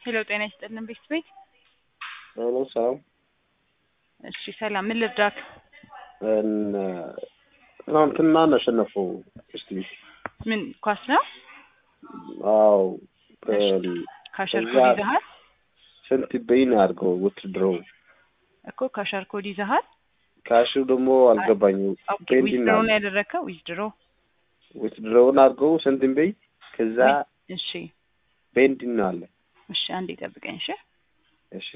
ሄሎ ጤና ይስጥልን ቤት ቤት ሄሎ ሰላም። እሺ ሰላም፣ ምን ልርዳክ? እን- ትናንትና እናሸነፈው እስቲ ምን ኳስ ነው? አዎ ካሸር እዛ- ኮድ ይዘሃል ስንት በይን አድርገው ውትድረው እኮ ካሸር ኮድ ይዘሃል። ካሹ ደግሞ አልገባኝም። ኦኬ ፔንዲንግ ዊዝድሮ አለ ነው ያደረግከው? ዊዝድሮ ውትድረውን አድርገው ስንት በይ ከዛ እሺ ፔንዲንግ አለ። እሺ አንዴ ጠብቀኝ እሺ እሺ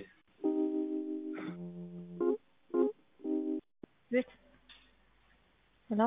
ቤት ሄሎ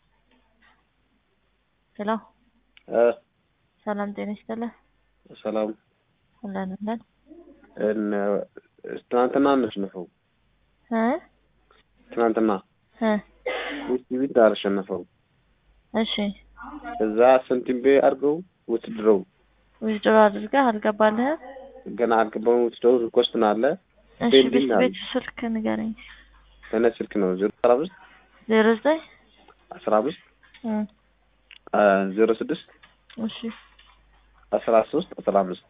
ሄሎ እ ሰላም ጤና ይስጥልህ። ሰላም አለን አለን እን ትናንትና እናሸነፈው እ ትናንትና እ ውስጥ ቢት አልሸነፈው እሺ ከዛ ስንት በይ አድርገው ውትድረው ዊዝድሮ አድርገህ አልገባልህም? ገና አልገባም። ውትድረው ሪኮስት ነው አለ እሺ ፔንዲንግ ቤት አለ። ቤት ስልክ ንገረኝ። ከነ ስልክ ነው ዜሮ አስራ አምስት ዜሮ ዘጠኝ አስራ አምስት እ ዜሮ ስድስት እሺ አስራ ሶስት አስራ አምስት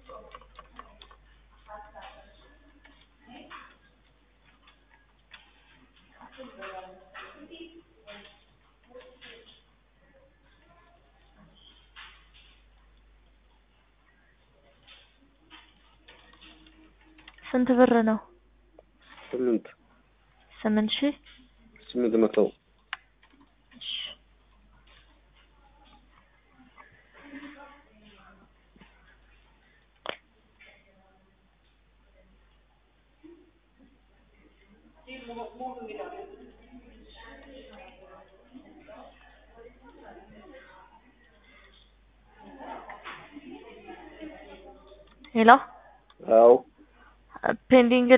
ስንት ብር ነው? ስምንት ስምንት ሺህ ስምንት መቶ እሺ ሄሎ አዎ ፔንዲንግ